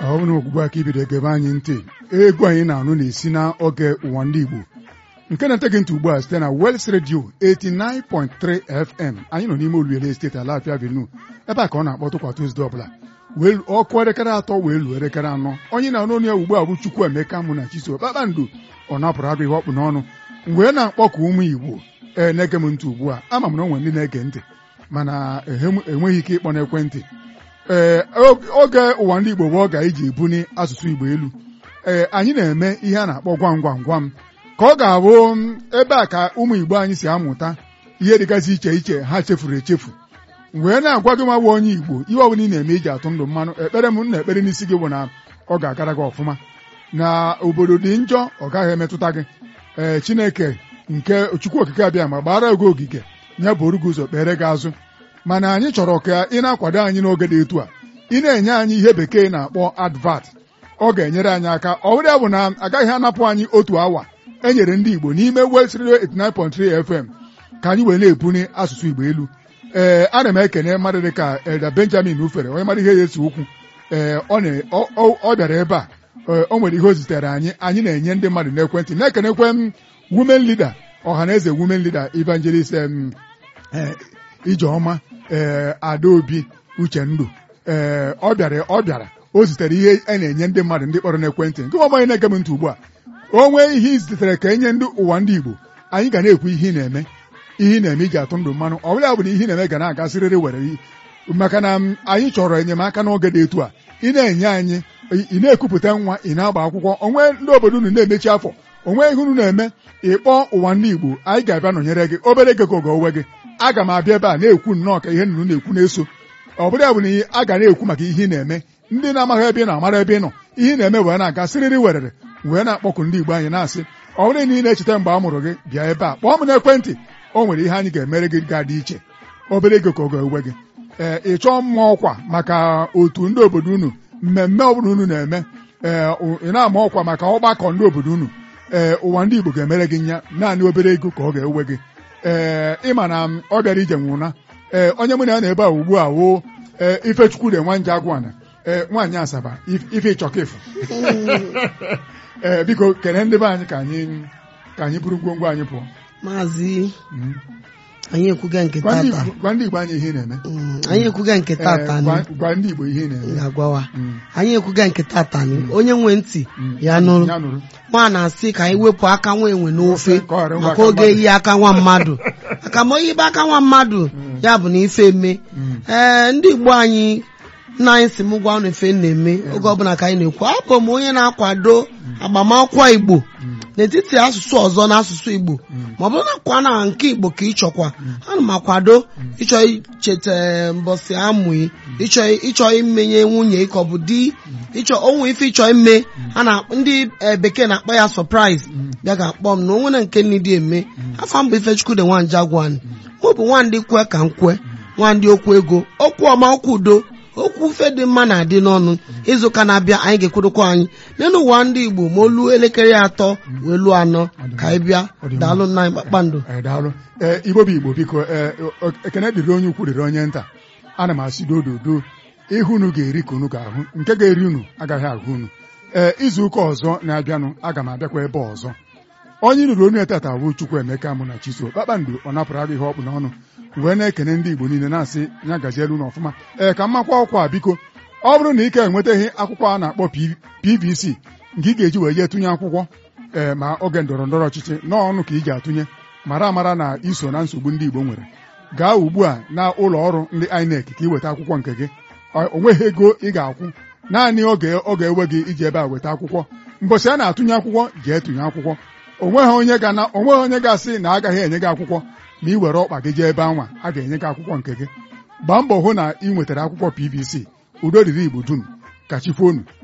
ọ bụrụ na ogbugbu aka ibido gebe anyị ntị egwu anyị na-anụ na-esi na oge ụwa ndị Igbo nke na-ete gị ntị ugbu a site na Wels Radio 89.3 FM anyị nọ n'ime Oluele steeti Alafia Avenue ebe a ka ọ na-akpọtụ kwa Tuzdee ọbụla wee ọkụ elekere atọ wee luo elekere anọ onye na-anụ onye ugbu a bụ Chukwuemeka mụ na Chiso kpakpando ọ napụrụ agụ ihe ọkpụ n'ọnụ mgbe na-akpọku ụmụ Igbo ee na-ege m ntị ugbu a ama m na o nwere ndị na-ege ntị mana enweghị ike ịkpọ n'ekwentị ee oge ụwa ndị Igbo bụ oge anyị ji ebuni asụsụ Igbo elu ee anyị na-eme ihe a na-akpọ gwam gwam gwam ka ọ ga-abụ ebe a ka ụmụ Igbo anyị si amụta ihe dịgasị iche iche ha chefuru echefu wee na-agwa gị nwa onye Igbo ihe ọbụla ị na-eme iji atụ ndụ mmanụ ekpere m na ekpere n'isi gị bụ na ọ ga-agara gị ọfụma na obodo dị njọ ọ gaghị emetụta gị ee Chineke nke Chukwu okike abịa ma gbara gị ogige ya bụrụ gị ụzọ kpere gị azụ mana anyị chọrọ ka ị na-akwado anyị n'oge dị etu a ị na-enye anyị ihe bekee na-akpọ advat ọ ga-enyere anyị aka ọ bụrụ ya bụ na agaghị anapụ anyị otu awa e nyere ndị Igbo n'ime West Radio 89.3 FM ka anyị wee na-ebuni asụsụ Igbo elu ee ana m ekene mmadụ dị ka Elda Benjamin Ufere onye mara ihe ya esi okwu ee ọ bịara ebe a o nwere ihe o zitere anyị anyị na-enye ndị mmadụ n'ekwentị na-ekenekwe m women leader ọhaneze women leader evangelist Ijeọma ee Adaobi Uchendu ee ọ bịara ọ bịara o zitere ihe a na-enye ndị mmadụ ndị kpọrọ n'ekwentị nke ọgbanye na-ege m ntị ugbu a o nwee ihe izitere ka enye ndị ụwa ndị Igbo anyị ga na-ekwu ihe ị na-eme ihe ị na-eme iji atụ ndụ mmanụ ọ bụla bụ na ihe ị na-eme ga na-agasịrịrị were maka na anyị chọrọ enyemaka n'oge dị etu a ị na-enye anyị ị na-ekupụta nwa ị na-agba akwụkwọ onwe ndị obodo unu na-emechi afọ onwe ihe unu na-eme ịkpọ ụwa ndị Igbo anyị ga-abịa nọnyere gị obere ego ka oge owe gị aga m abịa ebe a na-ekwu nnọọ ka ihe nnụnụ na-ekwu na-eso ọ bụrụ ya bụ na a ga na-ekwu maka ihe ị na-eme ndị na-amaghị ebe ị na-amara ebe ị nọ ihe ị na-eme wee na-aga sịrịrị werere wee na-akpọkụ ndị Igbo anyị na-asị ọ bụrụ na ị na-echeta mgbe a mụrụ gị bịa ebe a kpọọ m n'ekwentị o nwere ihe anyị ga-emere gị ga-adị iche obere ego ka ọ ga-ewe gị ee ị chọọ mma ọkwa maka otu ndị obodo unu mmemme ọbụla unu na-eme ee ị na-ama ọkwa maka ọgbakọ ndị obodo unu ee ụwa ndị Igbo ga-emere gị nya naanị obere ego ka ọ ga-ewe gị ee ịma na ọ bịara ije nwụna ee onye mụ na ya na ebe a ugbu a woo ee Ifechukwu de nwanje agwana ee nwaanyị Asaba ife ịchọkịfụ ee biko kene ndị be anyị ka anyị ka anyị buru ngwongwo anyị pụọ maazị anyị ekwuga nke tata gwa ndị Igbo anyị ihe ị na-eme anyị ekwuga nke tata gwa ndị Igbo ihe ị na-eme ga-agwawa anyị ekwuga nke tata onye nwe ntị ya nụrụ nwa na-asị ka anyị wepụ aka nwa enwe n'ofe maka oge eyi aka nwa mmadụ maka ma oyibe aka nwa mmadụ ya bụ na ife eme ee ndị Igbo anyị nna anyị si m gwa unu efe na-eme oge ọbụla ka anyị na-ekwu abụ m onye na-akwado agbamakwụkwọ Igbo n'etiti asụsụ ọzọ na asụsụ Igbo ma ọ bụrụ na kwa na nke Igbo ka ị chọkwa ana m akwado ịchọ icheta mbọsị amụ ịchọ imenye nwunye ka ọ bụ di ịchọ onwe ife ịchọ ime a na ndị bekee na-akpọ ya surprise bịa ga-akpọ m na onwe na nke nne dị eme afọ mbụ Ifechukwu de nwanja gwan mụ bụ nwandị kwe ka m kwe nwandị okwu ego okwu ọma okwu udo okwu ufe dị mma na-adị n'ọnụ izuụka na-abịa anyị ga-ekwurukwa anyị n'elu ụwa ndị Igbo ma olu elekere atọ wee luo anọ ka anyị bịa daalụ nna anyị kpakpando daalụ ee Igbo bụ Igbo biko ekene dịrị onye ukwu dịrị onye nta ana m asị dododo ihe unu ga-eri ka unu ga-ahụ nke ga-eri unu agaghị ahụ unu ee izu ụka ọzọ na-abịanụ aga m abịakwa ebe ọzọ onye nụrụ onye tata bụ Chukwuemeka mụ na Chiso kpakpando ọ napụrụ agụ ihe ọkpụ n'ọnụ wee na-ekene ndị Igbo niile na-asị ya gazielu n'ọfụma ee ka mmakwa ọkwa biko ọ bụrụ na ike enwetaghị akwụkwọ a na-akpọ PVC nke ị ga-eji wee jee tụnye akwụkwọ ee ma oge ndọrọ ndọrọ ọchịchị n'ọnụ ka ị ji atụnye mara amara na iso na nsogbu ndị Igbo nwere gaa ugbu a na ụlọ ọrụ ndị INEC ka ị weta akwụkwọ nke gị o nweghị ego ị ga-akwụ naanị oge ọ ga-ewe gị iji ebe a weta akwụkwọ mbọsị a na-atụnye akwụkwọ jee tụnye akwụkwọ onweghị onye onweghị onye ga-asị na agaghị enye gị akwụkwọ ma ị were ọkpa gị jee ebe anwa a ga-enye gị akwụkwọ nke gị gbaa mbọ hụ na ị nwetara akwụkwọ PVC udo dịrị Igbo dum ka chi foonu